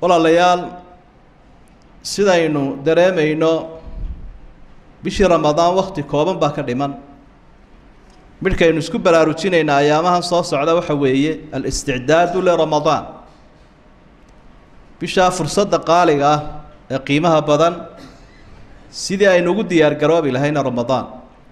walaalayaal sidaynu dareemayno bishii ramadaan wakti kooban baa ka dhiman midhkaynu isku baraarujinaynaa ayaamahan soo socda waxa weeye alisticdaadu liramadaan bishaa fursadda qaaliga ah ee qiimaha badan sidii aynu ugu diyaar garoobi lahayna ramadaan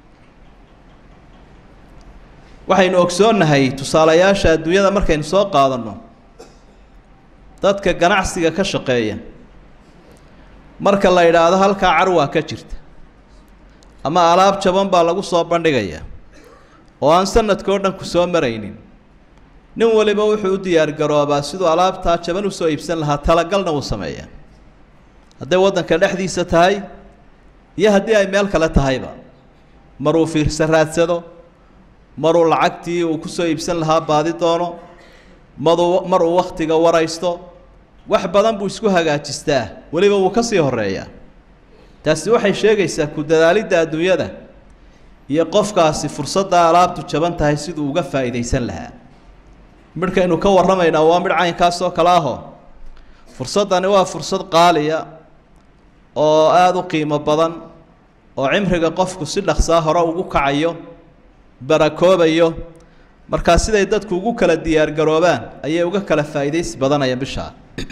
waxaynu ogsoonnahay tusaalayaasha adduunyada markaynu soo qaadanno dadka ganacsiga ka shaqeeya marka la yidhaahdo halkaa carwaa ka jirta ama alaab jaban baa lagu soo bandhigaya oo aan sanadka o dhan ku soo maraynin nin waliba wuxuu u diyaargaroobaa siduu alaabtaa jaban usoo iibsan lahaa talagalna uu sameeyaa hadday waddanka dhexdiisa tahay iyo haddii ay meel kale tahayba maruu fiirsa raadsado maruu lacagtii uu kusoo iibsan lahaa baadi doono madu mar uu wakhtiga waraysto wax badan buu isku hagaajistaa weliba wuu ka sii horeeyaa taasi waxay sheegaysaa ku dadaalidda adduunyada iyo qofkaasi fursadda alaabtu jaban tahay siduu uga faa'iidaysan lahaa midhkaynu ka warramaynaa waa midh caynkaas oo kale ahoo fursaddani waa fursad qaaliya oo aada u qiimo badan oo cimriga qofku si dhaqsaa hore ugu kacayo barakoobayo markaa siday dadku ugu kala diyaargaroobaan ayay uga kala faa'iidaysi badanayaan bishaa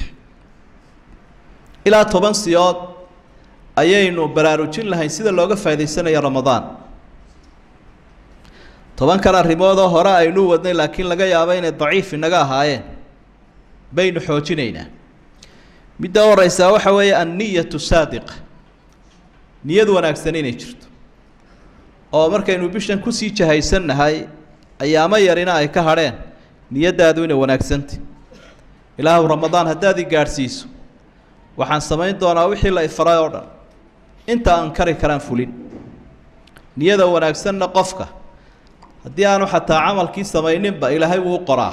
ilaa toban siyood ayaynu baraarujin lahayn sida looga faa'idaysanayo ramadaan tobankan arrimoodoo hore aynu wadnay laakiin laga yaabo inay daciif inaga ahaayeen baynu xoojinaynaa midda u horeysaa waxa weeye anniyatu saadiqa niyad wanaagsan inay jirto oo markaynu bishan kusii jahaysannahay ayaamo yarina ay ka hadheen niyaddaadu inay wanaagsantay ilaahu ramadaan haddaad i gaadhsiiso waxaan samayn doonaa wixii la ifaray oo dhan inta aan kari karaan fulin niyada wanaagsanna qofka haddii aanu xataa camalkii samayninba ilaahay wuu qoraa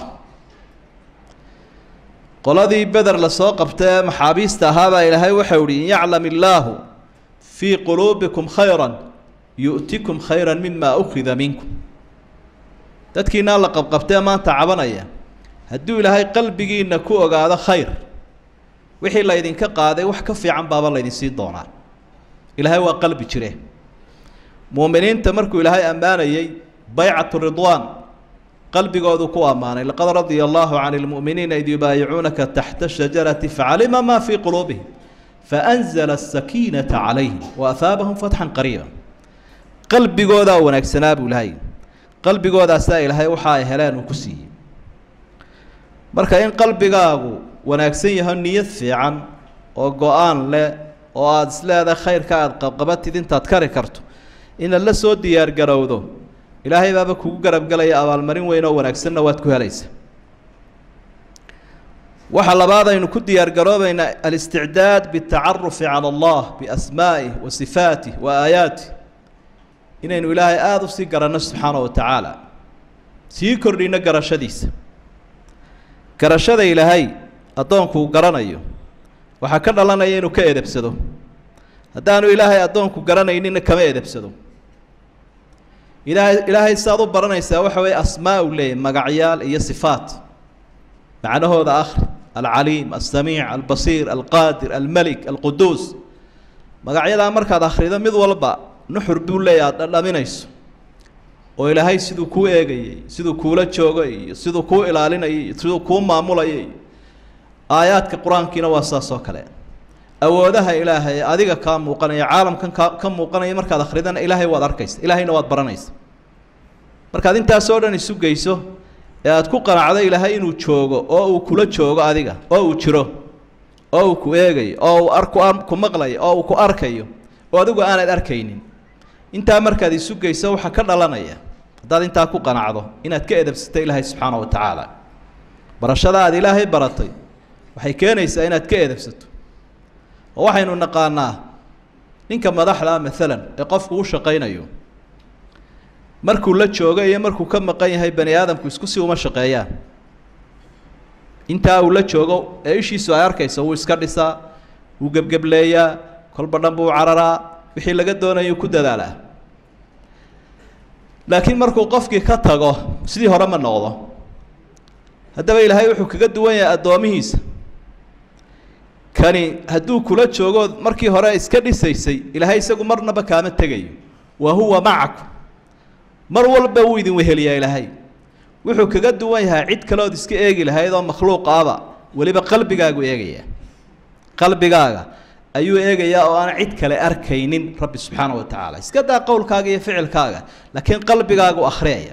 qoladii beder lasoo qabta ee maxaabiista ahaabaa ilaahay waxau ihi in yaclam illaahu fii quluubikum khayra yu'tikum khayra mima ukhida minkum dadkiinaa la qabqabtee maanta cabanaya hadduu ilaahay qalbigiinna ku ogaado khayr wixii laydinka qaaday wax ka fiican baaba laydinsiin doonaa ilaahay waa qalbi jire muuminiinta markuu ilaahay ammaanayey baycatu ridwaan qalbigoodu ku ammaanay laqad radia allahu cani lmu'miniina id yubaayicuunaka taxta shajarati facalima ma fii quluubihim faanzla asakiinata calayhim waahaabahum fatxan qariiba qalbigoodaa wanaagsanaa buu ilaahay qalbigoodaasaa ilaahay waxa ay heleen uu ku siiyey marka in qalbigaagu wanaagsan yaho niyad fiican oo go-aan leh oo aada isleedahay khayrka aada qabqabatid intaad kari karto inaad la soo diyaargarowdo ilaahay baaba kugu garabgelaya abaalmarin weyn oo wanaagsanna waad ku helaysa waxa labaad aynu ku diyaargaroobaynaa alisticdaad bitacarufi cala allah biasmaa'ih wa sifaatih wa aayaatih inaynu ilaahay aada u sii garanno subxaana wa tacaala sii kordhino garashadiisa garashada ilaahay addoonku uu garanayo waxaa ka dhalanaya inuu ka edebsado haddaanu ilaahay addoonku garanaynina kama edebsado ilaahay ilaahay siaad u baranaysaa waxa weeye asmaa u leeyahy magacyaal iyo sifaat macnahooda akhri alcaliim alsamiic albasiir alqaadir almelik alquduus magacyadaa markaad akhrido mid walba nuxur buu leeyahy aada dhadhaminayso oo ilaahay siduu kuu eegayay siduu kuula joogay iyo siduu kuu ilaalinayay iyo siduu kuu maamulayay aayaadka qur-aankiina waa saas oo kale awoodaha ilaahay adiga kaa muuqanaya caalamkan kaa ka muuqanaya markaad akhridana ilaahay waad arkaysa ilaahayna waad baranaysa markaad intaasoo dhan isu geyso ee aada ku qanacdo ilaahay inuu joogo oo uu kula joogo adiga oo uu jiro oo uu ku eegayo oo uu arku ku maqlayo oo uu ku arkayo oo adigu aanad arkaynin intaa markaad isu geyso waxaa ka dhalanaya haddaad intaa ku qanacdo inaad ka edabsato ilaahay subxaana wa tacaala barashada aad ilaahay baratay waxay keenaysaa inaad ka edabsato oo waxaynu naqaanaa ninka madaxda ah maalan ee qofku u shaqaynayo markuu la joogo iyo markuu ka maqan yahay bani aadamku isku si uma shaqeeyaan intaa uu la joogo ee ishiisu ay arkayso wuu iska dhisaa wuu gebgebleeyaa kolba dhan buu cararaa wixii laga doonayuu ku dadaalaa laakiin markuu qofkii ka tago sidii hore ma noqdo haddaba ilaahay wuxuu kaga duwan yahay addoomihiisa kani hadduu kula joogo markii hore iska dhisaysay ilaahay isagu marnaba kaama tegayo wa huwa macakum mar walba wuu idin weheliyaa ilaahay wuxuu kaga duwan yahay cid kaleood iska eegi lahayd oo makhluuq aba weliba qalbigaagu eegaya qalbigaaga ayuu eegayaa oo aan cid kale arkaynin rabbi subxaana wa tacaala iska daa qowlkaaga iyo ficilkaaga laakiin qalbigaagu akhriyaya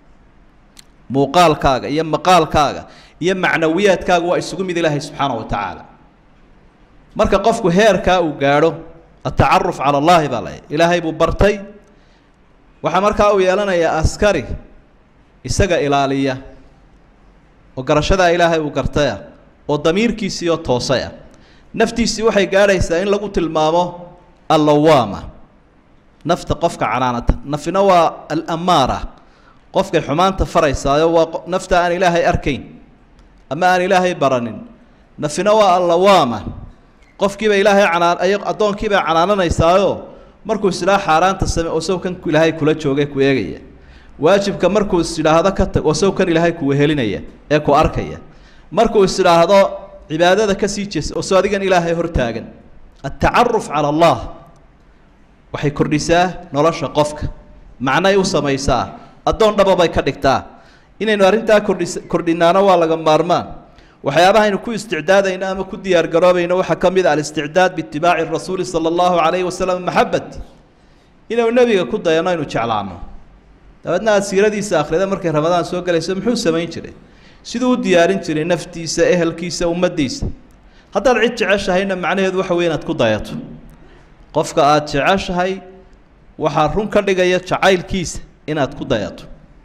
muuqaalkaaga iyo maqaalkaaga iyo macnawiyaadkaaga waa isugu mid ilaahay subxaana wa tacaala marka qofku heerkaa uu gaadho atacaruf cala allahi baa lay ilaahay buu bartay waxaa markaa uu yeelanayaa askari isaga ilaaliya oo garashadaa ilaahay uu gartaya oo damiirkiisiioo toosaya naftiisii waxay gaadhaysaa in lagu tilmaamo allawaama nafta qofka canaanata nafina waa alamaara qofkay xumaanta faraysaayo waa nafta aan ilaahay arkayn ama aan ilaahay baranin nafina waa allawaama qofkiiba ilaahay canaan ay addoonkiibay canaananaysaayo markuu isilaa xaaraanta same oo saw kan ilaahay kula joogay ku eegaya waajibka markuu is idhaahdo ka tag oo saw kan ilaahay ku wehelinaya ee ku arkaya markuu is idhaahdo cibaadada ka sii jeesa oo soo adigan ilaahay hortaagan atacaruf cala allah waxay kordhisaa nolosha qofka macnay u samaysaa addoon dhababay ka dhigtaa inaynu arrintaa kordhis kordhinaano waa laga maarmaan waxyaabaha aynu ku isticdaadayno ama ku diyaar garoobayno waxaa ka mid a alisticdaad biitibaaci rasuuli sala allahu calayhi wasalam maxabati inaynu nebiga ku dayano aynu jeclaano dabeedna aad siiradiisa akhrida markay ramadaan soo galayso muxuu samayn jiray siduu u diyaarin jiray naftiisa ehelkiisa ummaddiisa haddaad cid jeceshahayna macnaheedu waxa wey inaad ku dayato qofka aada jeceshahay waxaa run ka dhigaya jacaylkiisa inaad ku dayato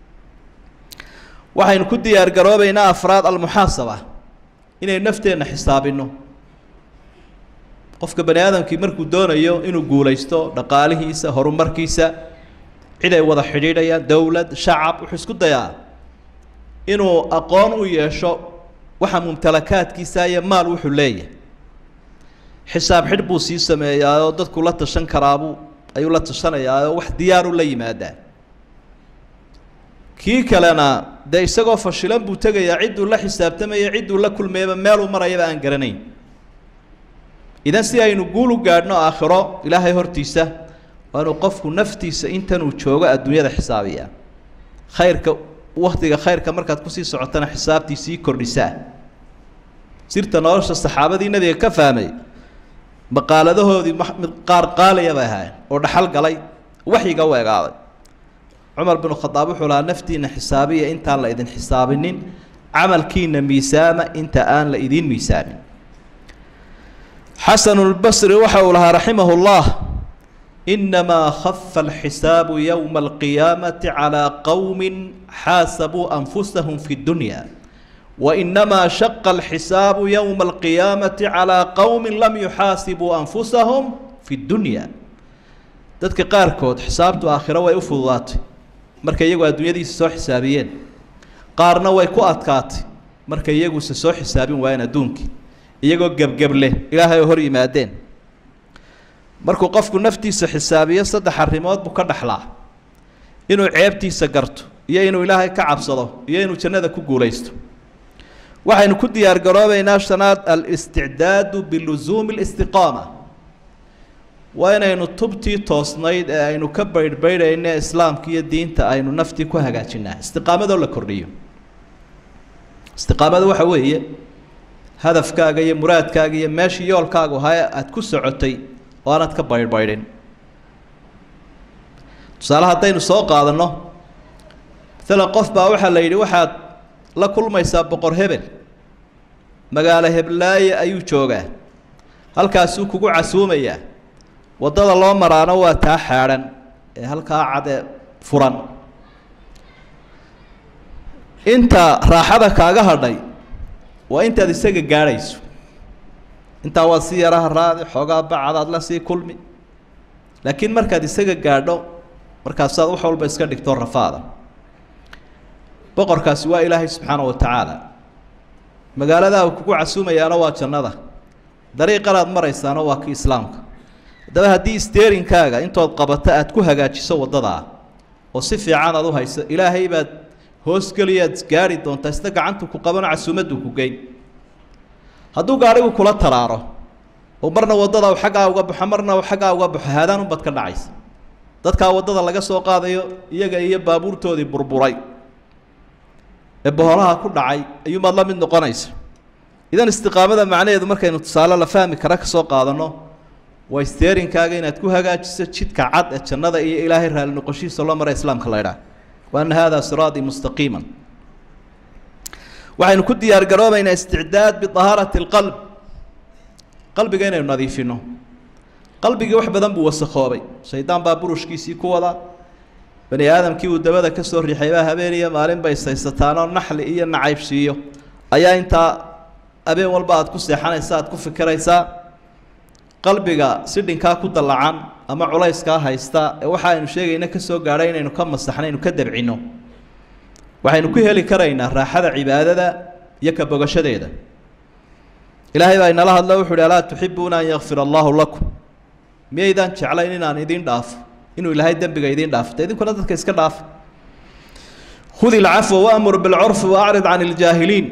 waxaynu ku diyaar garoobaynaa afraad almuxaasaba inaynu nafteenna xisaabinno qofka bani aadamkii markuu doonayo inuu guulaysto dhaqaalihiisa horumarkiisa cid ay wada xidhiidhayaan dowlad shacab wuxuu isku dayaa inuu aqoon u yeesho waxa mumtalakaadkiisa iyo maal wuxuu leeyahay xisaab xidh buu sii sameeyaayoo dadku la tashan karaabuu ayuu la tashanayaayoo wax diyaaru la yimaadaa kii kalena dee isagoo fashilan buu tegayaa cidduu la xisaabtamaya cidduu la kulmayaba meeluu marayaba aan garanayn idan si aynu guul u gaadhno aakhiro ilaahay hortiisa waa inuu qofku naftiisa intanuu joogo adduunyada xisaabiyaa khayrka waktiga khayrka markaad kusii socotana xisaabtii sii kordhisaa sirta nolosha saxaabadii nebiga ka fahmay maqaaladahoodii mid qaar qaaliya bay ahaayeen oo dhaxal galay waxyiga u egaaday cumar binu khadaab wuxuu lahaa naftiina xisaabiya intaan la idin xisaabinin camalkiina miisaama inta aan la idiin miisaamin xasanulbasri waxa uu lahaa raximahu llah inamaa khafa alxisaabu yowma alqiyaamati calaa qowmin xaasabuu anfusahum fi dunya wainamaa shaqa alxisaabu yowma alqiyaamati calaa qowmin lam yuxaasibuu anfusahum fi dunya dadka qaarkood xisaabtu aakhiro way u fududaatay markay iyagu adduunyadiisa soo xisaabiyeen qaarna way ku adkaatay markay iyaguse soo xisaabin waayeen adduunkii iyagoo gebgebleh ilaahay oo hor yimaadeen markuu qofku naftiisa xisaabiyo saddex arrimood buu ka dhexlaa inuu ceebtiisa garto iyo inuu ilaahay ka cabsado iyo inuu jannada ku guulaysto waxaynu ku diyaar garoobaynaa shanaad alisticdaadu bilusuumi listiqaama waa inaynu tubtii toosnayd ee aynu ka baydhbaydhayne islaamka iyo diinta aynu naftii ku hagaajinaa istiqaamadoo la kordhiyo istiqaamada waxa weeye hadafkaaga iyo muraadkaaga iyo meeshii yoolkaagu ahaa aada ku socotay oo aanaad ka baydhbaydhin tusaale haddaynu soo qaadanno maalan qof baa waxaa la yidhi waxaad la kulmaysaa boqor hebel magaalo heblaaye ayuu joogaa halkaasuu kugu casuumayaa waddada loo maraano waa taa xaadhan ee halkaa cade furan inta raaxada kaaga hadhay waa intaad isaga gaadhayso intaa waad si yaraha raadi xoogaa bacadaad la sii kulmi laakiin markaad isaga gaadho markaasaad wax walba iska dhigto rafaada boqorkaasi waa ilaahay subxaana wa tacaala magaaladaa uu kugu casuumayaana waa jannada dariiqanaad maraysaana waa ki islaamka haddaba haddii steerinkaaga intood qabato aada ku hagaajiso waddadaa oo si fiican aad u hayso ilaahay baad hoosgeliyaad gaari doontaa isna gacantu ku qabano casuumaddu ku geyn hadduu gaadhigu kula taraaro oo marna waddada u xaggaa uga baxo marna u xaggaa uga baxo haadaan unbad ka dhacaysa dadkaa waddada laga soo qaadayo iyaga iyo baabuurtoodii burburay ee boholaha ku dhacay ayuumaad la mid noqonaysa idan istiqaamada macnaheedu markaynu tusaale la fahmi kara ka soo qaadanno waa isteerinkaaga inaad ku hagaajiso jidka cad ee jannada iyo ilaahay raali noqoshihiisa loo mara islaamka la ydhaah wa anna haadaa siraatii mustaqiiman waxaynu ku diyaar garoobaynaa isticdaad biahaarati alqalb qalbiga inaynu nadiifino qalbigii wax badan buu wasakhoobay shaydaan baa burushkiisii ku wada bani aadamkii uu dabada ka soo riixay baa habeen iyo maalin bay saysataanoo naxli iyo nacaybsiiyo ayaa intaa habeen walba aad ku seexanaysa aad ku fikiraysaa qalbiga sidhinkaa ku dallacan ama culayskaa haysta ee waxa aynu sheegayna ka soo gaadhay inaynu ka masaxno aynu ka dabcino waxaynu ku heli karaynaa raaxada cibaadada iyo ka bogashadeeda ilaahay baa inala hadlo wuxu uhi alaa tuxibuuna an yakfir allaahu lakum miyaydaan jeclayn inaan idiin dhaafo inuu ilaahay dembiga idiin dhaafo de idinkuna dadka iska dhaafa khudi ilcafwa waamur bilcurfi waacrid can iljaahiliin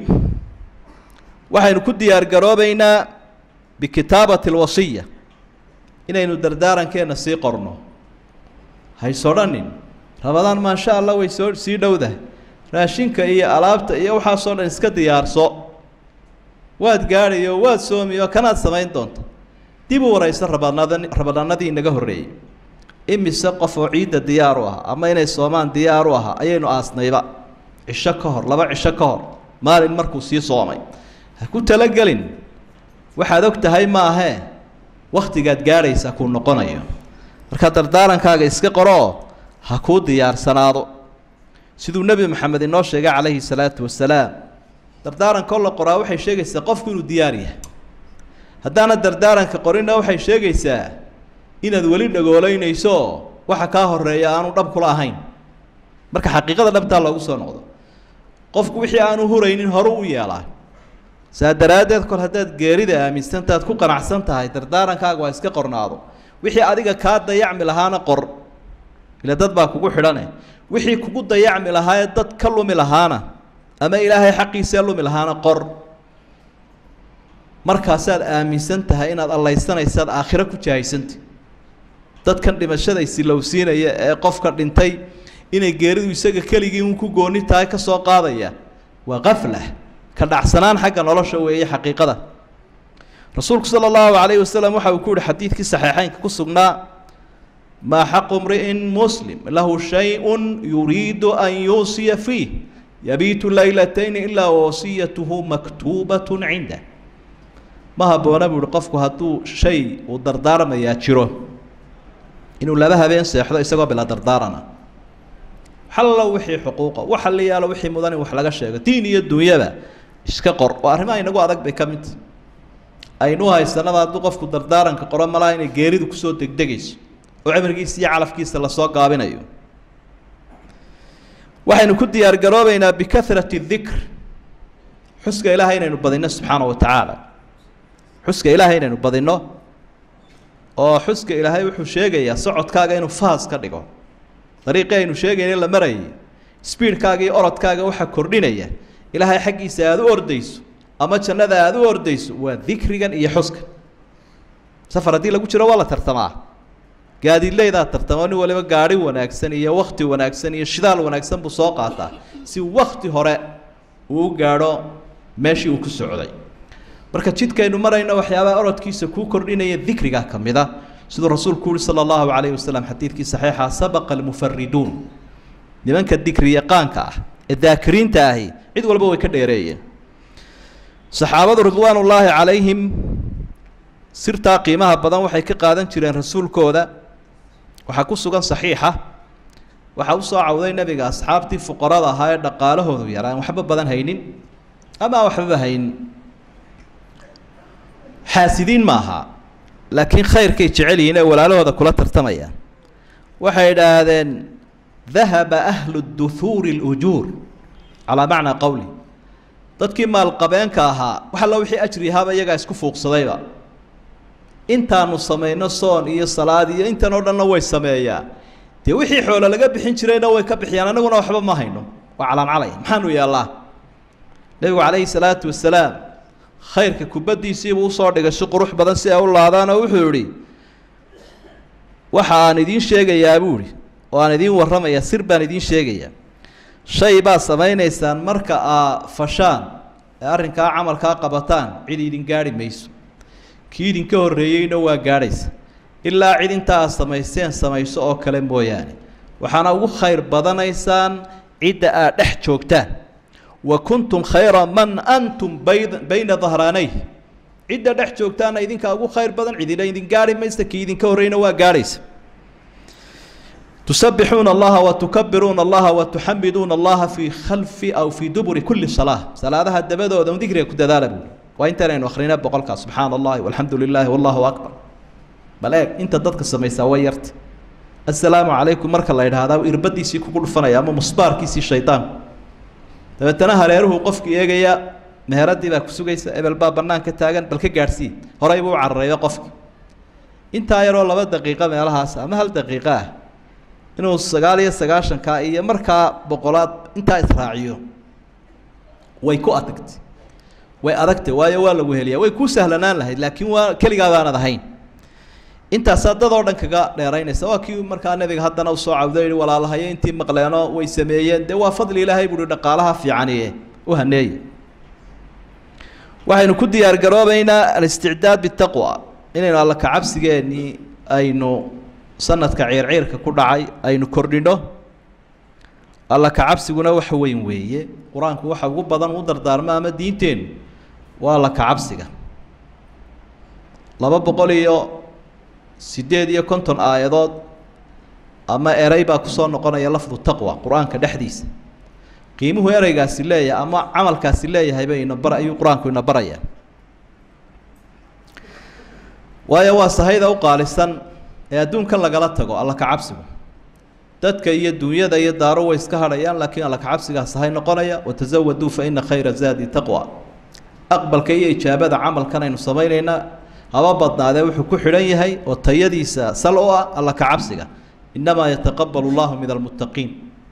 waxaynu ku diyaar garoobaynaa bikitaabati alwasiya inaynu dardaarankeenna sii qorno haysodhanin rabadaan maasha allah way soo sii dhowdahay raashinka iyo alaabta iyo waxaasoo dhan iska diyaarso waad gaadhayo waad soomiyo kanaad samayn doonta dib u waraysa rabadnada rabadaanadii inaga horreeyey imise qof oo ciidda diyaar u ah ama inay soomaan diyaar u aha ayaynu aasnayba cisho ka hor laba cisho ka hor maalin markuu sii soomay ha ku talagelin waxaad og tahay ma ahee wakhtigaad gaadhaysa kuu noqonayo marka dardaarankaaga iska qoroo ha kuu diyaarsanaado siduu nebi maxamed inoo sheegay calayhi salaatu wasalaam dardaarankoo la qoraa waxay sheegaysaa qofku inuu diyaar yahay haddaana dardaaranka qorinna waxay sheegaysaa inaad weli dhagoolaynayso waxa kaa horeeya aanu dhab kula ahayn marka xaqiiqada dhabtaa loogu soo noqdo qofku wixii aanu huraynin horu u yeelaa saa daraaddeed kol haddaad geerida aaminsantaad ku qanacsan tahay dardaarankaaga waa iska qornaado wixii adiga kaa dayacmi lahaana qor ila dad baa kugu xidhane wixii kugu dayacmi lahaayee dad ka lumi lahaana ama ilaahay xaqiisee lumi lahaana qor markaasaad aaminsan tahay inaad allaysanaysaad aakhiro ku jahaysanta dadkan dhimashada isilowsiinaya ee qofka dhintay inay geeridu isaga keligii un ku gooni tahay ka soo qaadaya waa kaflah ka dhacsanaan xagga nolosha weeye xaqiiqada rasuulku sala allahu calayhi wasalam waxa uu ku yihi xadiidkii saxiixeynka ku sugnaa maa xaqu mri'in muslim lahu shay-un yuriidu an yuusiya fiih yabiitu laylatayni ilaa wasiyatuhu maktuubatun cindah ma habboona buu ihi qofku hadduu shay uu dardaarmayaa jiro inuu laba habeen seexdo isagoo bilaa dardaarana xallo wixii xuquuqa waxa la yaalo wixii mudan in wax laga sheego diin iyo dunyaba iska qor oo arrimaha inagu adag bay ka mid tahy aynu haysanaba hadduu qofku dardaaranka qoro malaha inay geeridu kusoo degdegayso oo cimrigiisa iyo calafkiisa lasoo gaabinayo waxaynu ku diyaar garoobeynaa bikahrati dikr xuska ilaahay inaynu badinno subxaana wa tacaala xuska ilaahay inaynu badinno oo xuska ilaahay wuxuu sheegayaa socodkaaga inuu faas ka dhigo dariiqii aynu sheegayna la marayay sbiidkaaga iyo orodkaaga waxaa kordhinaya ilaahay xaggiisa aada u ordayso ama jannada aada u ordayso waa dikrigan iyo xuska safar haddii lagu jiro waa la tartamaa gaadiidleydaa tartamo nin waliba gaadhi wanaagsan iyo wakti wanaagsan iyo shidaal wanaagsan buu soo qaataa si wakti hore uu u gaadho meeshii uu ku socday marka jidkaynu marayno waxyaabaha orodkiisa kuu kordhinaya dikrigaa ka mid a siduu rasuulku uhi sala allahu calayhi wasalam xadiidkii saxiixa sabaqa almufariduun nimanka dikri yaqaanka ah ee daakiriinta ahi cid walba way ka dheereeyeen saxaabadu ridwaanullaahi calayhim sirtaa qiimaha badan waxay ka qaadan jireen rasuulkooda waxaa ku sugan saxiixa waxaa usoo cawday nebiga asxaabtii fuqarada ahaa ee dhaqaalahoodu yaraa aan waxba badan haynin ama aan waxbaba haynin xaasidiin ma aha laakiin khayrkay jecel yihiin ee walaalahooda kula tartamayaan waxay idhaahdeen dahaba ahlu duhuuri اlujuur calaa macnaa qowli dadkii maalqabeenka ahaa wax alla wixii ajri ahaaba iyagaa isku fuuqsadayba intaanu samayno soon iyo salaad iyo intan oo dhanna way sameeyaa dee wixii xoolo laga bixin jirayna way ka bixiyaan anaguna waxba ma hayno waa calaancalaya maxaanu yaallaa nebigu calayhi salaatu wasalaam khayrka kubaddiisiibuu usoo dhigay si qurux badan si ay u laadaan oo wuxuu idhi waxa aan idiin sheegayaa buu idhi oo aan idiin warramaya sir baan idiin sheegayaa shay baad samaynaysaan marka aa fashaan ee arrinkaa camalkaa qabataan cid idin gaadhi mayso kii idinka horreeyeyna waa gaadhaysa ilaa cid inta aad samayseen samayso oo kale mooyaane waxaana ugu khayr badanaysaan cidda aad dhex joogtaan wa kuntum khayra man antum bayd bayna dahraanayh cidda dhex joogtaana idinkaa ugu khayr badan cidina idin gaadhi maysa kii idinka horreyna waa gaadhaysa تسبحون الله وتكبرون الله وتحمدون الله في خلف أو في دبر كل صلاة صلاة الدبادة ودون ذكر كده ذلك وانت لين أخرين بقولك سبحان الله والحمد لله والله أكبر بلاك انت ضدك السميسا ويرت السلام عليكم مرك الله هذا وإربدي سي كل فنا يا مصبار كيسي الشيطان تبتنا هريره قفك يجيا مهردي بك سوجيس ابل باب بنان كتاجن بل كجارسي هراي بو عريا قفك انت يرو لبا دقيقة مالهاس أما هل دقيقة inuu sagaal iyo sagaashanka iyo markaa boqolaad intaa israaciyo way ku adagtay way adagtay waayo waa lagu heliyaa way ku sahlanaan lahayd laakiin waa keligaa baanad ahayn intaasaa dad oo dhan kaga dheeraynaysa waa kii markaa nebiga haddana usoo cawdo yihi walaalahayo intii maqleeno way sameeyeen dee waa fadli ilaahay buuhi dhaqaalaha fiicaniye u haneeye waxaynu ku diyaar garoobaynaa alisticdaad bitaqwa inaynu alla kacabsigeenii aynu sanadka ciirciirka ku dhacay aynu kordhino alla kacabsiguna wax weyn weeye qur-aanku waxa ugu badan u dardaarmo ama diinteennu waa alla kacabsiga laba boqol iyo siddeed iyo konton aayadood ama erey baa kusoo noqonaya lafdu taqwa qur-aanka dhexdiisa qiimuhu ereygaasi leeyahay ama camalkaasi leeyahayba ina bar ayuu qur-aanku ina barayaa waayo waa sahayda u qaalisan ee adduunkan lagala tago alla kacabsigu dadka iyo dunyada iyo daaro way iska hadhayaan laakiin alla kacabsigaas ahay noqonaya watazawaduu fa ina khayra zaadi taqwa aqbalka iyo ijaabada camalkan aynu samaynaynaa haba badnaadee wuxuu ku xidhan yahay oo tayadiisa sal u ah alla kacabsiga inamaa yataqabalu llahu min almuttaqiin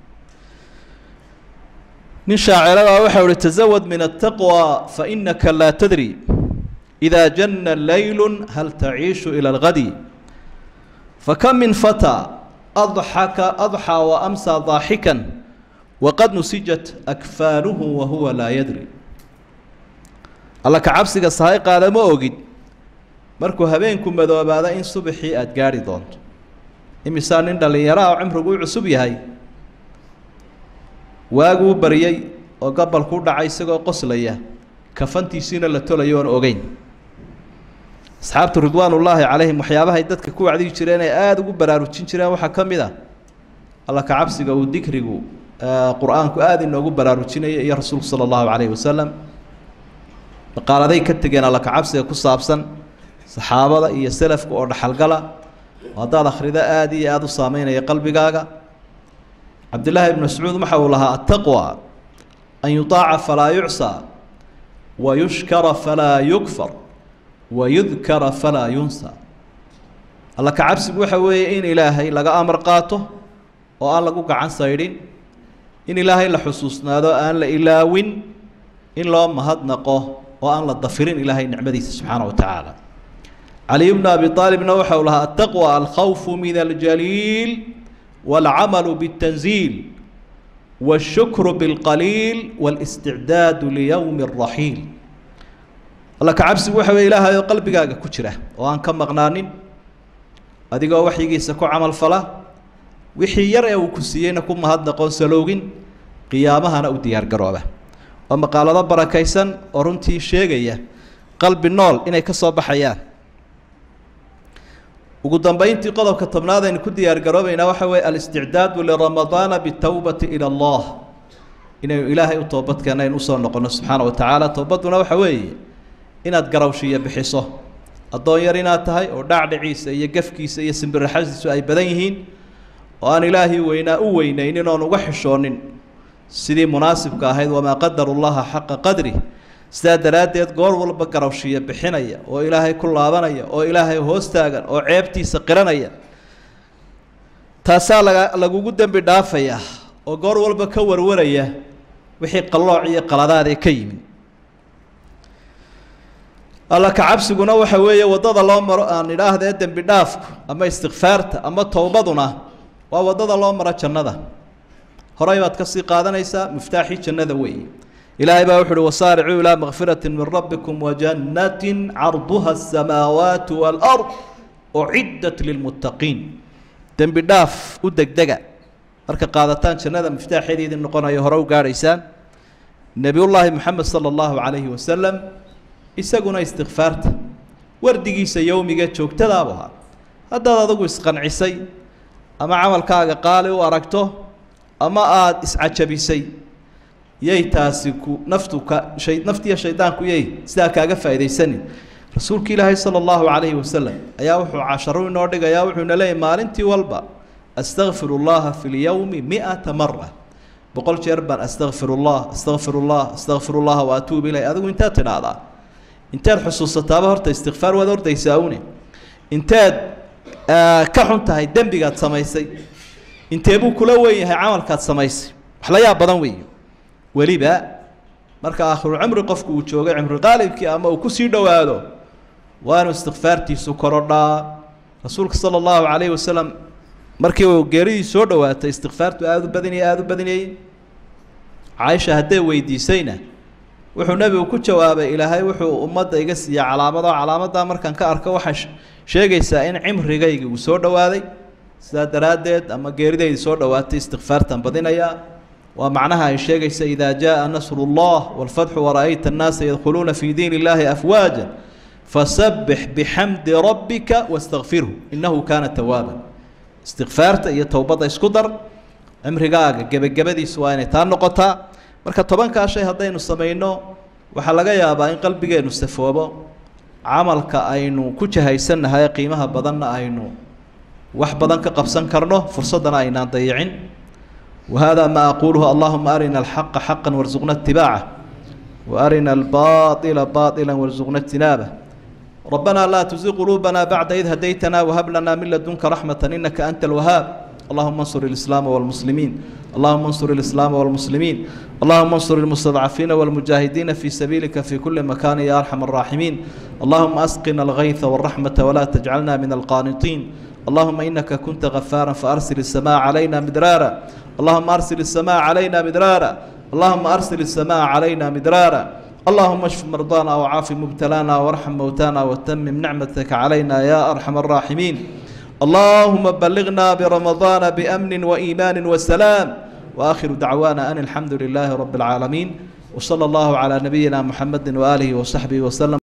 nin shaaciradaa waxau ihi tazawad min ataqwa fa inaka laa tadri idaa janna leylu hal taciishu ila algadi فكم من فتى أضحك أضحى وأمسى ضاحكا وقد نسجت أكفانه وهو لا يدري الله كعبسك صحيح قال ما أوجد مركو هبينكم بدو بعد إن صبحي أتجاري دونت إمسان إن اللي يراه عمره قوي عصبي هاي واجو بريي وقبل كل عيسى قصليه كفنتي سين اللي توليون أوجين asxaabtu ridwaanullaahi calayhim waxyaabahay dadka ku wacdigi jireen ay aada ugu baraarujin jireen waxaa ka mid a alla kacabsiga uu dikrigu qur-aanku aada inoogu baraarujinaya iyo rasuulku sala allahu calayhi wasalam dhaqaaladay ka tegeen alla kacabsiga ku saabsan saxaabada iyo selafka oo dhaxalgala oo haddaad akhrido aada iyo aada u saameynaya qalbigaaga cabdillaahi ibnu mascuud waxa uu lahaa attaqwa an yutaaca falaa yucsaa wa yushkara falaa yukfar wayudkara falaa yunsa alla kacabsigu waxa weeye in ilaahay laga amar qaato oo aan lagu gacan saydhin in ilaahay la xusuusnaado aan la ilaawin in loo mahadnaqo oo aan la dafirin ilaahay nicmadiisa subxaana wa tacaala caliy bnu abi aalibna waxa uu lahaa ataqwa alkhawfu min aljaliil waalcamalu biاtanziil wاshukru biاlqaliil wاlisticdaadu liyowmi الraxiil alla kacabsigu waxa weye ilaahay oo qalbigaaga ku jira oo aan ka maqnaanin adigoo waxyigiisa ku camal fala wixii yar ee uu ku siiyeyna ku mahadnaqoon saloogin qiyaamahana u diyaargarooba oo maqaalado barakaysan oo runtii sheegaya qalbi nool inay ka soo baxayaan ugu dambeyntii qodobka tobnaad aynu ku diyaargaroobaynaa waxa weeye alisticdaadu liramadaana bitowbati ila allah inaynu ilaahay u toobadkeena aynu usoo noqono subxaana wa tacaala towbadduna waxa weeye inaad garawshiya bixiso addoon yar inaad tahay oo dhacdhiciisa iyo gefkiisa iyo simbiraxadiisu ay badan yihiin oo aan ilaahii weynaa u weynaynin oon uga xishoonin sidii munaasibka ahayd wamaa qadaru llaha xaqa qadri sidaa daraaddeed goor walba garawshiya bixinaya oo ilaahay ku laabanaya oo ilaahay hoos taagan oo ceebtiisa qiranaya taasaa laga lagugu dembi dhaafayaa oo goor walba ka warwaraya wixii qallooc iyo qaladaad ee ka yimid alla kacabsiguna waxa weeye waddada loo maro aan idhaahdee dembi dhaafku ama istikfaarta ama towbaduna waa waddada loo maro jannada horey baad kasii qaadanaysaa miftaaxii jannada weeye ilaahay baa wuxu uhi wasaaricuu ilaa makfirati min rabbikum wajannatin carduha asamaawaatu waalard uciddat lilmuttaqiin dembi dhaaf u degdega marka qaadataan jannada miftaaxeediidin noqonayo hore u gaadhaysaan nebiyullaahi moxamed sala allahu calayhi wasalam isaguna istikfaarta wardigiisa yowmiga joogtadaabu ahaa haddaad adigu isqancisay ama camalkaaga qaali u aragto ama aada iscajabisay yay taasi ku naftu ka shay naftiiyo shaydaanku yay sidaa kaaga faa'iidaysanin rasuulka ilaahay sala allahu calayhi wasalam ayaa wuxuu casharo inoo dhigayaa wuxuuna leeyahy maalintii walba astakfiru llaha fi lyowmi mi-ata mara boqol jeer baan astakfir llah astakfir llah astakfir llaha wa atuub ilay adigu intaad tidhaahdaa inteed xusuusataaba horta istikfaar waad ordaysaa une inteed ka xun tahay dembigaad samaysay intee buu kula wen yahay camalkaad samaysay wax la yaab badan weeye weliba marka aakhirucimri qofku uu joogay cimri qaalibkii ama uu kusii dhowaado waa inuu istikfaartiisu korodhaa rasuulka sala allahu calayhi wasalam markii uu geeridii soo dhowaatay istikfaartu aada u badinayay aada u badinayay caaisha hadday weydiisayna wuxuu nebigu ku jawaabay ilaahay wuxuu ummadda iga siiya calaamado calaamaddaa markaan ka arko waxaa sheegaysaa in cimrigaygii uu soo dhowaaday sidaa daraaddeed ama geeridaydi soo dhowaatay istikfaartan badinayaa waa macnaha ay sheegaysa idaa jaa nasru llah wاlfatxu wara'ayta annaasa yadkhuluuna fi diin illahi afwaaja fasabbix bixamdi rabbika wastakfirhu innahu kaana tawaaba istikfaarta iyo towbadda isku dar cimrigaaga gebagabadiisu waa inay taa noqotaa marka tobankaa shay haddaynu samayno waxaa laga yaabaa in qalbigeenu safoobo camalka aynu ku jahaysannahay qiimaha badanna aynu wax badan ka qabsan karno fursaddana aynaan dayicin wahada ma aquluhu allahuma arina alxaqa xaqa warzuqna itibaaca waarina albaطila baطila warzuqna ijtinaabah ربنا لا تزغ قلوبنا بعد إذ هديتنا وهب لنا من لدنك رحمة إنك أنت الوهاب اللهم انصر الإسلام والمسلمين اللهم انصر الإسلام والمسلمين اللهم انصر المستضعفين والمجاهدين في سبيلك في كل مكان يا أرحم الراحمين اللهم أسقنا الغيث والرحمة ولا تجعلنا من القانطين اللهم إنك كنت غفارا فأرسل السماء علينا مدرارا اللهم أرسل السماء علينا مدرارا اللهم أرسل السماء علينا مدرارا اللهم اشف مرضانا وعاف مبتلانا وارحم موتانا وتمم نعمتك علينا يا أرحم الراحمين اللهم بلغنا برمضان بأمن وإيمان وسلام وآخر دعوانا أن الحمد لله رب العالمين وصلى الله على نبينا محمد وآله وصحبه وسلم